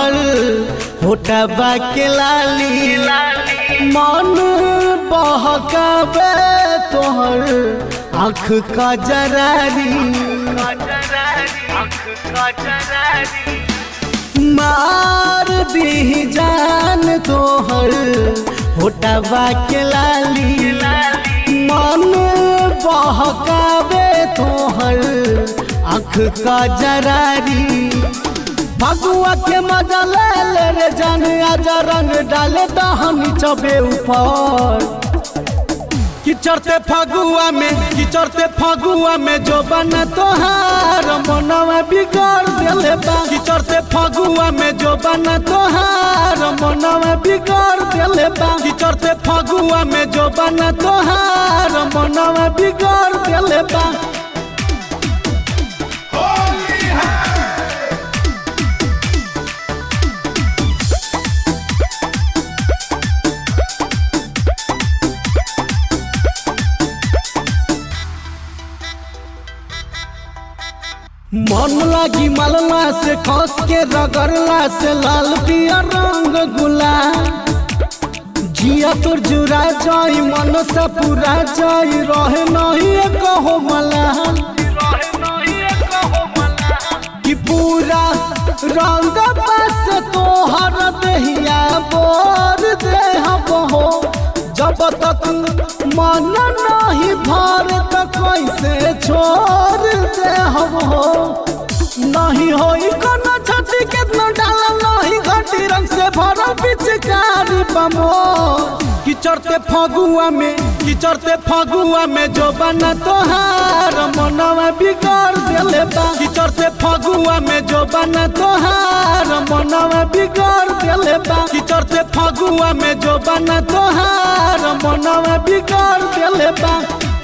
तोहर होटबा के लाली मन बहकावे तोहर आँख का जरारी मार दी जान तोहर होटबा के लाली मन बहकावे तोहर आँख का जरारी फगुआ के मजा ले ले रे जान आजा रंग डाले दहनी चबे ऊपर किचरते फगुआ में किचरते फगुआ में जो बन तोहार मनवा बिगाड़ देले बा किचरते फगुआ में जो बन तोहार मनवा बिगाड़ देले बा किचरते फगुआ में जो बन तोहार मनवा बिगाड़ देले बा मन लागी मलला से खस के रगड़ला से लाल पिया रंग गुला जिया तोर जुरा जाई मन से पूरा जाई रहे नहीं कहो मला कि पूरा रंग बस तोहर देहिया बोर देह बहो जब तक मन नहीं भर त कैसे छोड़ दे हम हो नहीं होई कोनो छठी कितना डाला नहीं घटी रंग से भरा पिचकारी बमो किचरते फगुआ में किचरते फगुआ में जो बना तोहार मनवा बिगाड़ देले बा किचरते फगुआ में जो बना तोहार मनवा बिगाड़ देले बा किचरते फगुआ में जो बना तोहार मनवा बिगाड़ देले बा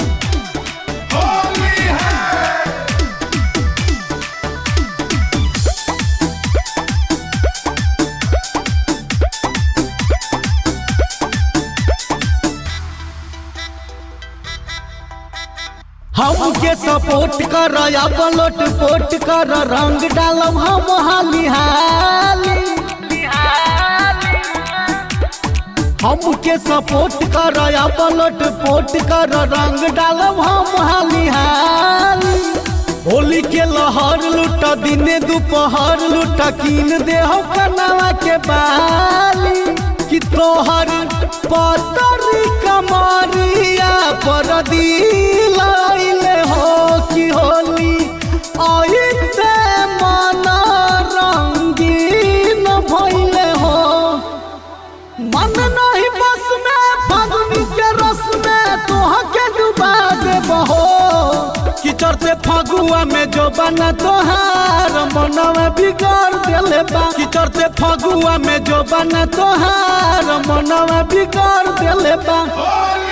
हमके सपोर्ट कर या पलट पोट कर रंग डालब हम हाली हाली हमके सपोर्ट कर या पलट पोट कर रंग डालब हम हाली हाली होली के लहर लुट दिने दोपहर लुट कीन दे हो कनवा के बाली कि तोहर पतरी कमरिया पर दिलाइले हो कि होली आइते मन रंगीन भइले हो मन नहीं बस में फागुनी के रस में तोह के डुबा देबहो किचरते फगुआ में जो बना तोहार मनवा बिगाड़ देले बा किचरते फगुआ में जो बना तोहार मनवा बिगाड़ देले बा